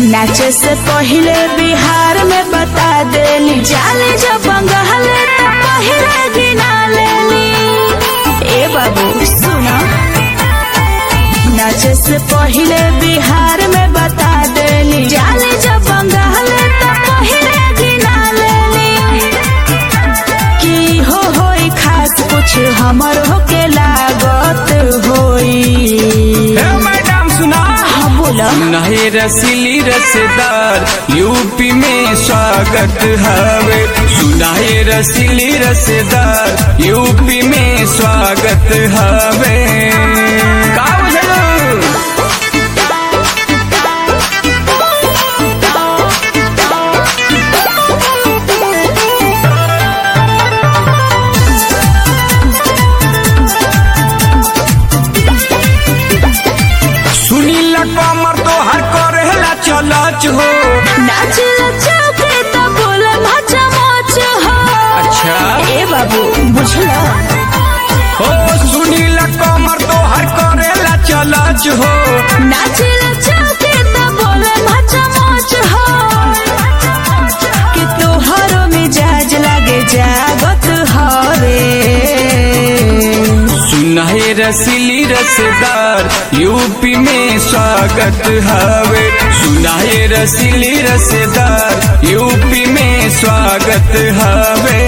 नाचे से पहले बिहार में बता देली जाले जब बंगाले तो पहले गिना लेली ए बाबू सुना नाचे से पहले बिहार में बता देली जाले जब बंगाले तो पहले गिना लेली की हो होई खास कुछ हमर होके लागत होई ए मैडम सुना हाँ बोला नहीं रसीली रसदार यूपी में स्वागत हवे सुनाए रसीली रसदार यूपी में स्वागत हवे का बुझलो सुनील कमर तो हर करेला चलच हो नाच चौके तो बोले मचा मच हो अच्छा ए बाबू बुझला हो सुनील कमर तो हर करेला चलच हो नाच चौके तो बोले मचा मच हो कि तोहरो मिजाज लागे जागत हवे सुनाए रसीली रसदार यूपी में स्वागत हवे सुनाए रसीली रसदार यूपी में स्वागत हवे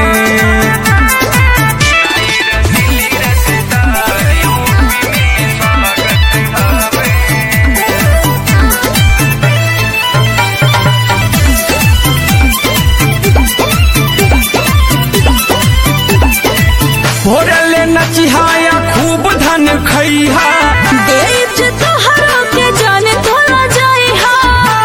भोरले नचिहाया खूब धन खैहा देव जे तोहरो के जाने तोला जाई हा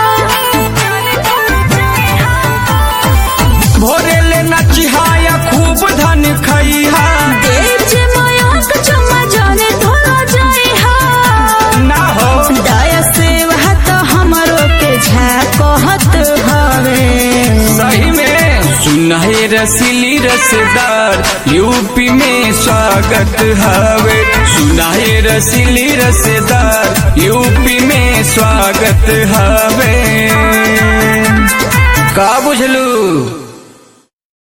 भोरले नचिहाया खूब धन खैहा देव जे माया के चम्मा जाने तोला जाई हा ना हो दया सेवा तो हमरो के झाकहत हवे सही में सुनाए रसीली रसदार यूपी में स्वागत हवे सुनाए रसीली रसदार यूपी में स्वागत हवे का बुझलू